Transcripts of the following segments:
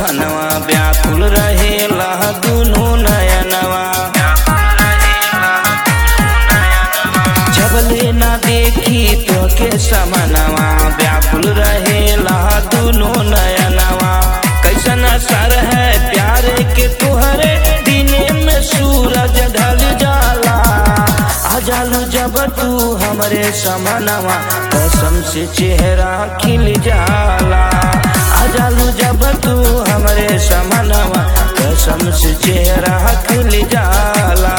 समनवा व्याकुल रहेला दुनु नयनवा जबले ना देखी तो के समनवा व्याकुल रहेला दुनु नयनवा कैसन असर है प्यार के तुहरे दिने में सूरज ढल जाला आ जालू जब तू हमरे समनवा कसम से चेहरा खिल जाला आ जालू जब तू हमरे समनवा कसम से चेहरा खिल जाला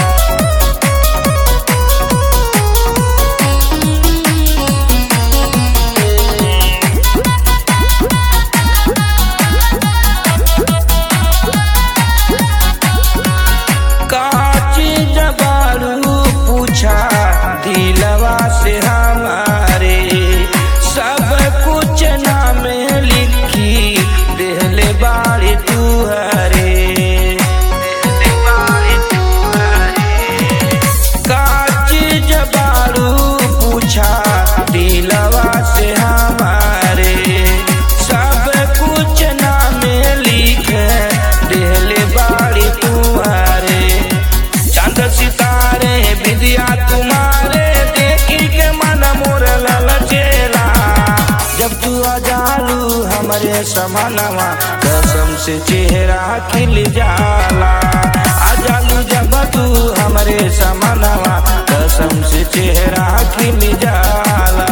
काची जबारू पूछा दिलवा से हमारे सब कुछ नाम लिखी देहले बारी तू हरे काची जबारू पूछा दिलवा से हमारे सब कुछ नाम लिख देहले बारी तुम्हारे चांद सितारे विद्या तुम्हारे देखी के मन मोर ललचेला जब तू आ जालू हमरे समानवा कसम से चेहरा खिल जाला आ जालू जब तू हमरे समानवा कसम से चेहरा खिल जाला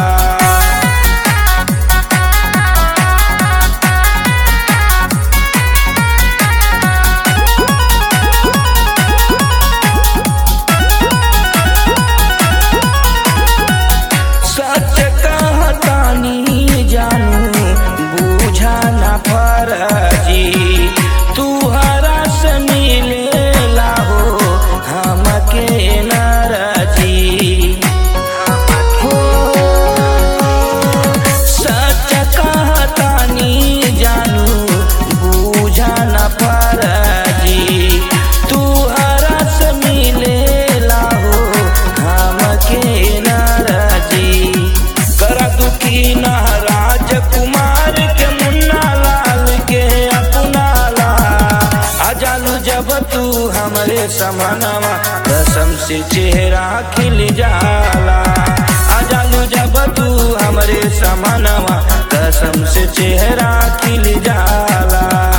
सच कहतानी जानू बूझा न फरजी तू हरा से मिलेला हो हमके नरजी हो सच कहतानी जानू बूझा न फरजी तू हरा से मिलेला हो हमके नरजी कर दुखी न राजकुमार के मुन्ना लाल के अपना ला आ जालू जब तू हमरे समानवा कसम से चेहरा खिल जाला आ जालू जब तू हमरे समानवा कसम से चेहरा खिल जाला